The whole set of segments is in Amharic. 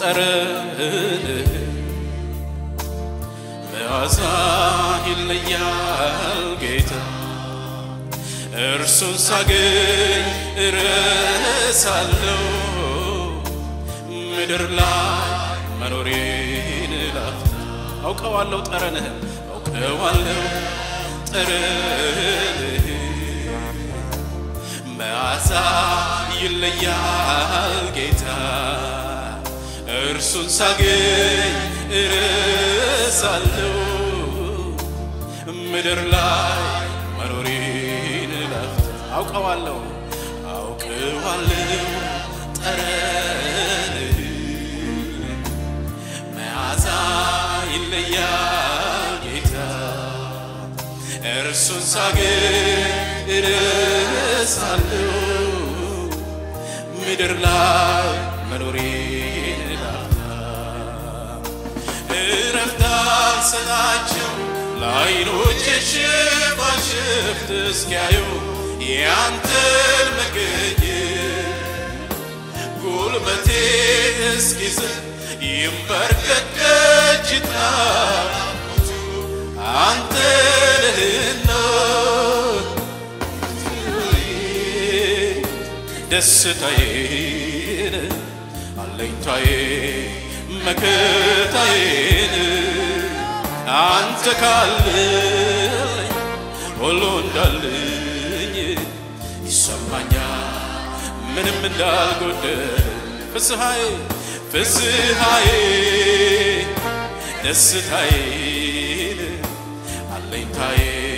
ጠረንህ መዓዛ ይለያል ጌታ እርሱን ሳገኝ እረሳለሁ ምድር ላይ መኖሬን ላፍታ አውቀዋለሁ ጠረንህን አውቀዋለሁ ጠረንህ መዓዛ ይለያል ጌታ እርሱን ሳገኝ እረሳለሁ ምድር ላይ መኖሬን ላፍታ አውቀዋለሁ አውቀዋለሁ ጠረንህ መዓዛ ይለያል ጌታ እርሱን ሳገኝ እረሳለሁ ምድር ላይ መኖሬን ላፍታ እረፍት አልሰጣቸው ለዓይኖቼ ሽፋሽፍት እስኪያዩ ያንተን መገኘት ጉልበቴ እስኪዝል ይንበርከክ ደጅ ይጥና አንተ ነህና ደስታዬን አለኝታዬ መከታዬን አንተ ካልለኝ ሁሉ እንዳለኝ ይሰማኛል ምንም እንዳልጎደል ፍስሐዬ ፍስሐዬ ደስታዬን አለኝታዬ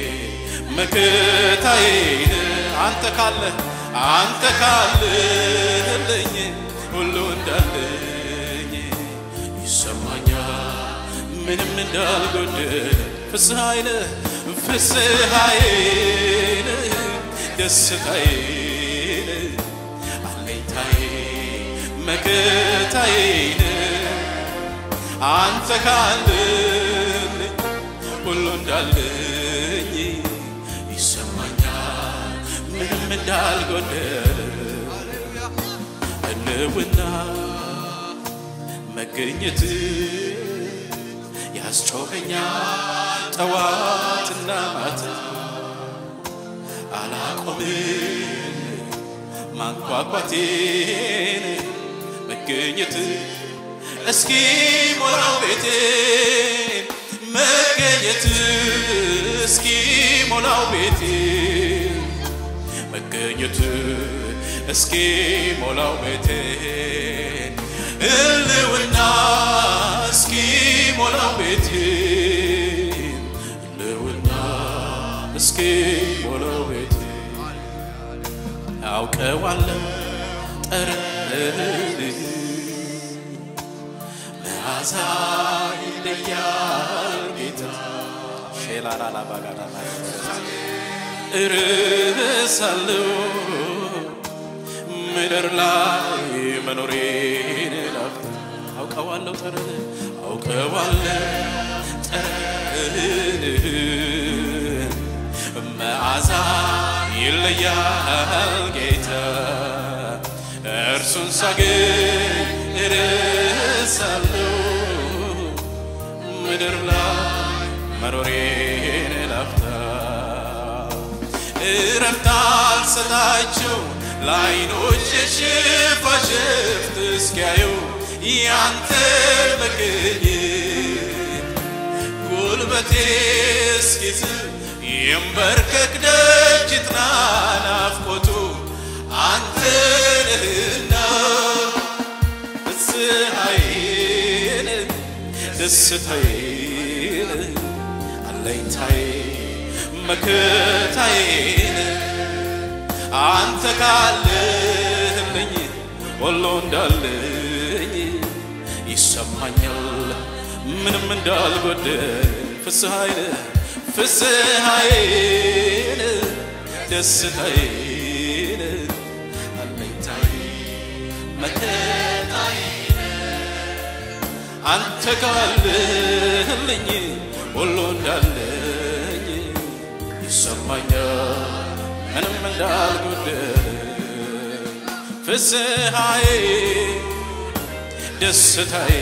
መከታዬን አንተ ካለ አንተ ካለልኝ ሁሉ እንዳለኝ ይሰማኛል ምንም እንዳልጎደል ፍስሐዬን ፍስሐዬን ደስታዬን አለኝታዬ መከታዬን አንተ ካለልኝ ሁሉ እንዳለኝ ይሰማኛል ምንም እንዳልጎደል ህልውና መገኘት ያስጮኸኛል ጠዋትና ማታ አላቆምም ማንኳኳቴን መገኘት እስኪ ሞላው ቤቴን መገኘት እስኪ ሞላው ቤቴን መገኘት እስኪ ሞላው ቤቴን ህልውና እስኪ ሞላው ቤቴን ህልውና እስኪ ሞላው ቤቴን አውቀዋለሁ ጠረንህ መዓዛ ይለያል ጌታ ሼላላላ ባጋዳ እርሳለሁ ምድር ላይ መኖሬን ላፍታ አውቀዋለሁ ጠረን አውቀዋለሁ ጠረንህ መዓዛ ይለያል ጌታ እርሱን ሳገኝ እረሳለሁ ምድር ላይ መኖሬን ላፍታ እረፍት አልሰጣቸው ለዓይኖች ሽፋሽፍት እስኪያዩ ያንተን መገኘት ጉልበቴ እስኪዝል ይንበርከክ ደጅ ይጥና ናፍቆቱ አንተ ነህና ፍስሐዬን ደስታዬን አለኝታዬ መከታዬን አንተ ካለህልኝ ሁሉ እንዳለኝ ይሰማኛል ምንም እንዳልጎደል ፍስሐዬን ፍስሐዬን ደስታዬን አለኝታዬ መከታዬን አንተ ካለህልኝ ሁሉ እንዳለኝ ይሰማኛል ምንም እንዳልጎደል ፍስሐዬ ደስታዬ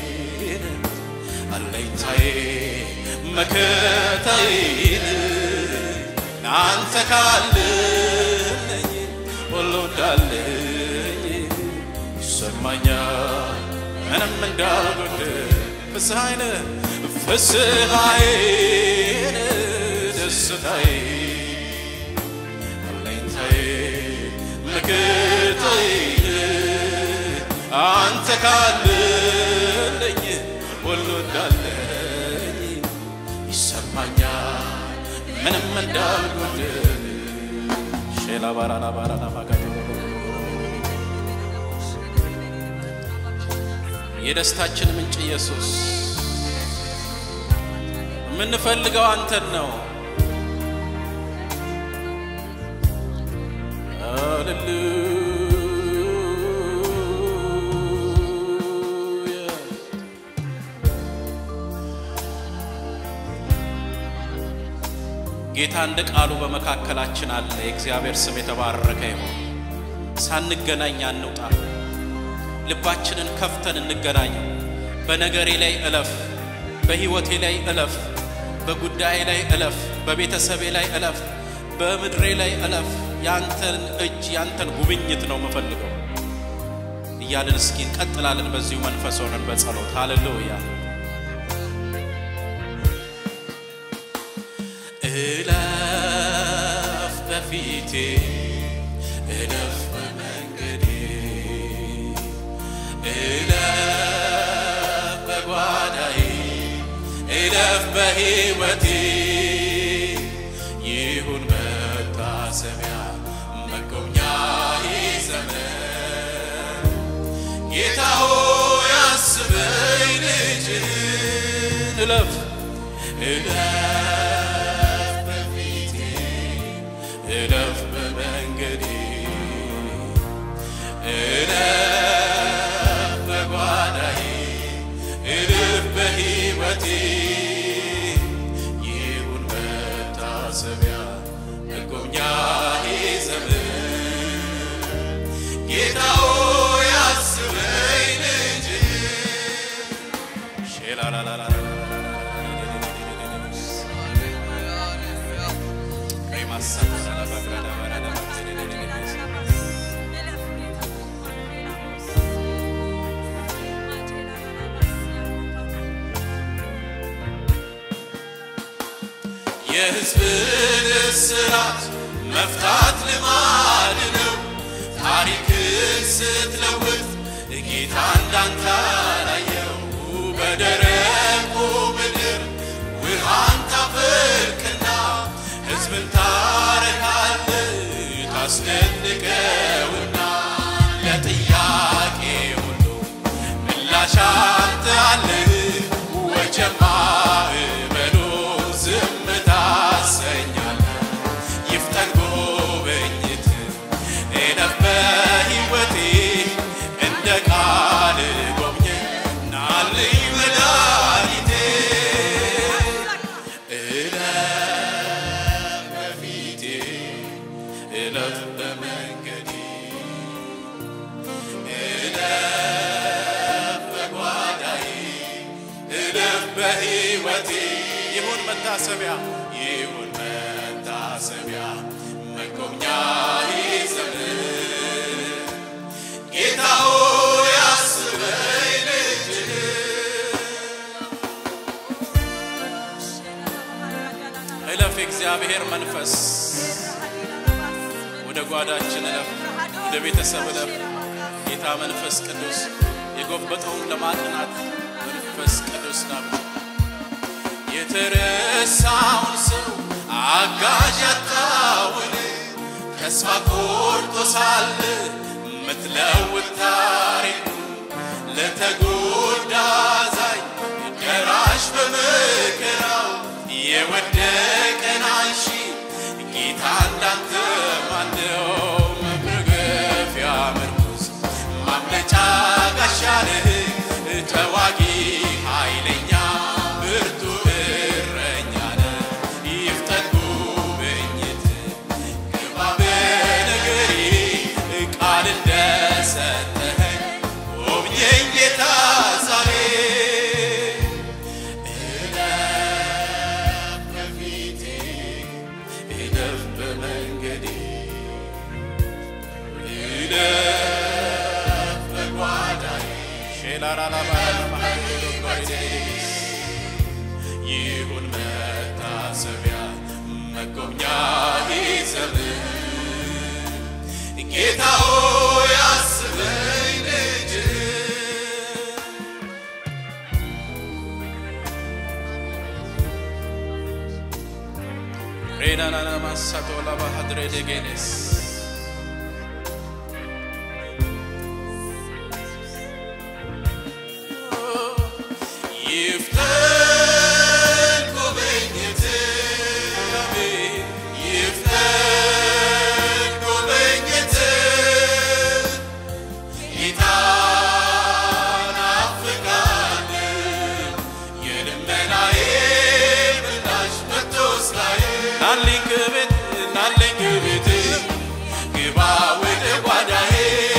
አለኝታዬ መከታዬ አንተ ካለኝ ሁሉ እንዳለኝ ይሰማኛል ምንም እንዳልጎድል ፍስሐዬ ፍስሐዬ ደስታዬ አለኝታዬ መከታዬ አንተ ካለኝ ሁሉ እንዳለኝ ይሰማኛል ምንም እንዳልጎድል ሼላ ባራላ ባራላ ባጋዶ የደስታችን ምንጭ ኢየሱስ የምንፈልገው አንተን ነው። ሃሌሉያ ጌታ እንደ ቃሉ በመካከላችን አለ። የእግዚአብሔር ስም የተባረከ ይሁን። ሳንገናኝ አንውጣ። ልባችንን ከፍተን እንገናኝ። በነገሬ ላይ እለፍ፣ በሕይወቴ ላይ እለፍ፣ በጉዳዬ ላይ እለፍ፣ በቤተሰቤ ላይ እለፍ፣ በምድሬ ላይ እለፍ። ያንተን እጅ ያንተን ጉብኝት ነው የምፈልገው እያልን እስኪ እንቀጥላለን። በዚሁ መንፈስ ሆነን በጸሎት ሃሌሉያ እለፍ በፊቴ እለፍ በመንገዴ እለፍ በጓዳዬ እለፍ በሕይወቴ ይሁን መታሰቢያ መጎብኛዬ ዘመን ጌታ ሆይ አስበኝ ልጅህን እለፍ እለፍ በፊቴ እለፍ በመንገዴ እለፍ በጓዳዬ እልፍ በሕይወቴ ይሁን መታሰቢያ መጎብኛዬ ዘመን ጌታ ሆይ አስበኝ ልጅህን የሕዝብን እስራት መፍታት ልማድ ነው። ታሪክን ስትለውጥ ጌታ እንዳንተ አላየው። በደረቁ ምድር ውሃን ታፈልቅና ሕዝብን ታረካለህ ታስደንቀውና ለጥያቄ ሁሉ ምላሽ አንተ አለህ። ወጀማ እበሉ ዝም ታሰኛለህ። ይፍጠን ጉብኝት እለፍ በሕይወቴ እንደ ቃል ጎብኘኝ ናልኝ መድኃኒቴ እለፍ በፊቴ እለፍ በመንገዴ እለፍ በጓዳዬ እለፍ በሕይወቴ ይሁን መታሰቢያ ይሁን መታሰቢያ መጎብኛዬ ዘመን ጌታ ሆይ አስበኝ ልጅህን እለፍ የእግዚአብሔር መንፈስ ወደ ጓዳችን እለፍ፣ ወደ ቤተሰብ እለፍ። ጌታ መንፈስ ቅዱስ የጎበጠውን ለማቅናት መንፈስ ቅዱስ ነው። የተረሳውን ሰው አጋዥ ያጣውን ተስፋ ቆርጦ ሳለ ምትለውጥ ታሪኩ ለተጎዳ አዛኝ ደራሽ በመከራው የወደቀን አንሺ ጌታ እንዳንተ ማነው? መመገፊያ ምርኩዝ ማምለጫ ጋሻ ነህ ተዋጊ ኃይለኛ ብርቱ እረኛ ነህ። ይፍጠን ጉብኝት ግባ በነገሬ ቃል እንደሰጠ ይሁን መታሰቢያ መጎብኛ ይዘምር ጌታ ሆይ አስበኝ ልጅ ሬናናና ማሳቶ ላባሃድሬ ደጌኔስ ይፍጠን ጉብኝት ይፍጠን ጉብኝት ጌታ ናፍቃለሁ የልመናዬ ምላሽ መጥቶ እስካየ ናልኝ ግቤት ናልኝ ግቤት ግባ ወደ ጓዳዬ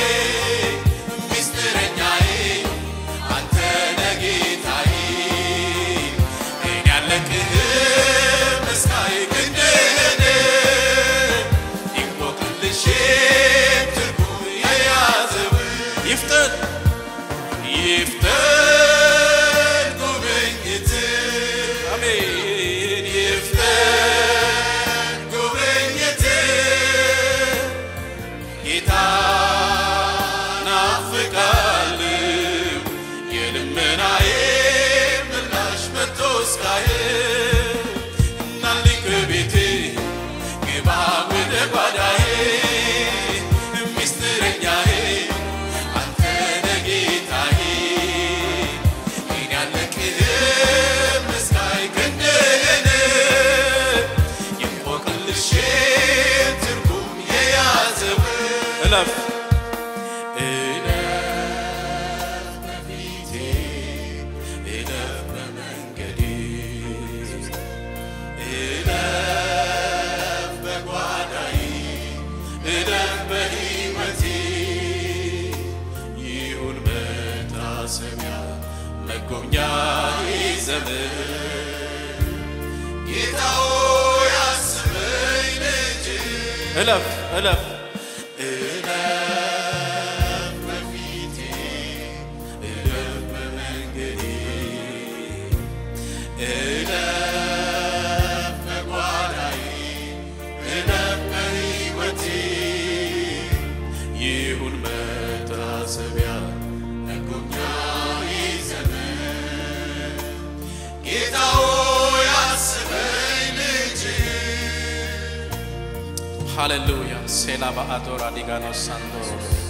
ሚስጥረኛዬ አንተ ነህ ጌታዬ እኔ አለቅህም እስካይ ክንድህን ይንቆቅልሼ ትርጉም የያዘው ይፍጠን ይፍጠን ጉብኝት አሜን ይፍጠን ጉብኝት ጌታ ናፍቃለሁ የልመናዬ ምላሽ መጥቶ እስካየ እናልኝ ከቤቴ ግባ ወደ ጓዳዬ ሚስጥረኛዬ አንተ ነህ ጌታዬ እኔ አለቅህም እስካይ ክንድህን የንቆቅልሼ ትርጉም የያዘው እለፍ እለፍ በፊቴ እለፍ በመንገዴ እለፍ በጓዳዬ እለፍ በሕይወቴ ይሁን መታሰቢያ መጎብኛ ዘመን ጌታ ሆይ አስበኝ ልጅ እለፍ እለፍ እለፍ በፊቴ እለፍ በመንገዴ እለፍ በጓዳዬ እለፍ በሕይወቴ ይሁን መታሰቢያ መጎብኛዬ ዘመን ጌታ ሆይ አስበኝ ልጅ ሃሌሉያ ሴላ በአዶራ ዲጋኖ ሳንዶሮ